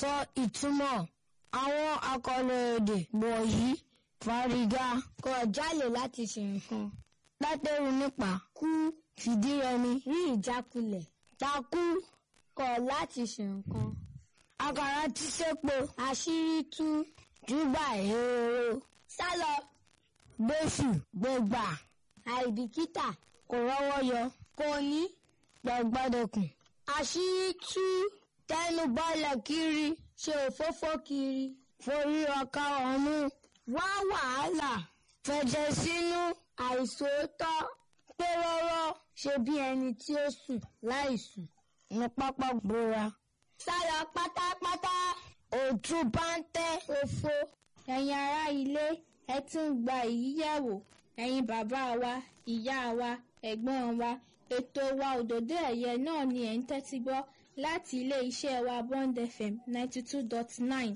Sọ ìtumọ̀ àwọn àkọlé èdè wọ̀nyí. Fàrígá kọ̀ jálè láti ṣe nǹkan. Látẹ̀rù nípa kú fìdírẹmi rí ìjákulẹ̀. Takú kọ̀ láti ṣe nǹkan. Àkàrà ti sépo àṣírí tú júbà ehoro. Sálọ gbèsù gbẹgbà àìbìkítà kò rọ́wọ́ yọ. Kò ní gbọ̀gbọ́dọ̀kùn. Àṣírí tú tẹnu bọ́lẹ̀ kiri ṣe òfófó kiri. Forí ọkà ọ̀mú wá wàhálà. Fẹ̀jẹ̀ sínú àìsòótọ́ pé rọ́rọ́ ṣe bí ẹni tí ó sùn láìsùn ní pápá gbóra. Sálọ pátápátá òtún bá ń tẹ́ òfo. ẹ̀yin ará ilé ẹ tún gba èyí yẹ̀wò ẹ̀yin bàbá wa ìyá wa ẹ̀gbọ́n wa ètò wa òdòdó ẹ̀yẹ náà ni ẹ̀ ń tẹ́tí gbọ́ láti ilé iṣẹ́ wa Bond FM ninety two dot nine.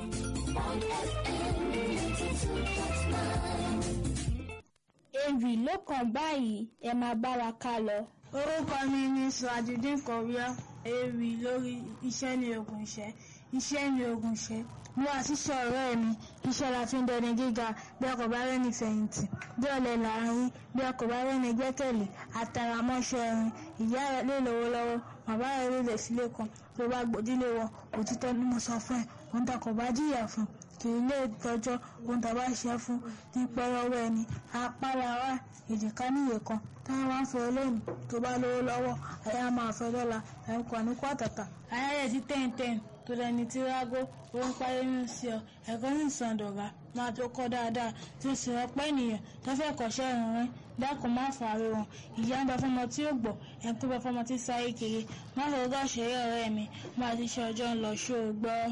ewì ló kàn báyìí ẹ máa bá wa ká lọ. orúkọ mi ni sùwàjúdín kọ̀wéọ́ ewì lórí iṣẹ́ ní ogun iṣẹ́ iṣẹ́ ní ogun iṣẹ́ mo wá síṣẹ́ ọ̀rẹ́ mi iṣẹ́ la fi ń dẹni gíga bí ọkọ̀ bá rẹ́ni fẹ̀yìntì bí ọ̀lẹ là ń rí bí ọkọ̀ bá rẹ́ni gbẹ́kẹ̀lé àtàràmọ́ṣẹ́ ẹ̀rin ìyá rẹ̀ lè lówó lọ́wọ́ bàbá rẹ̀ lè lè sílé kan tó bá gbòdílé wọn òtítọ́ ni mo sọ fún ẹ òun takọ̀ bá jìyà fún kì í lè tọjọ́ ohun tàbá ṣe fún ní pẹ́rọ́wọ́ ẹni apára wa èjìká níyè kan táwọn wá ń fẹ́ lónìí tó bá lówó lọ́wọ́ àyà máa fẹ́ lọ́la ẹ̀kọ́ ní kó àtàtà. ayẹyẹ ti tẹ́ǹtẹ́ǹ tó lẹni tí rágó ó ń parí ní sí ọ ẹ̀kọ́ ní ìsàndọ̀gá máa tó kọ́ dáadáa tí ó sì rọpẹ́ ènìyàn tó fẹ́ kọ́ṣẹ́ ìrìn dákun má fàárẹ̀ wọn ìyá ń bá fọmọ tí ó gbọ́ ẹ̀kú bá fọmọ tí sáyé kiri má fọwọ́ gàṣẹ́rẹ́ ọ̀rẹ́ mi máa ti ṣe ọjọ́ ń lọ ṣó o gbọ́.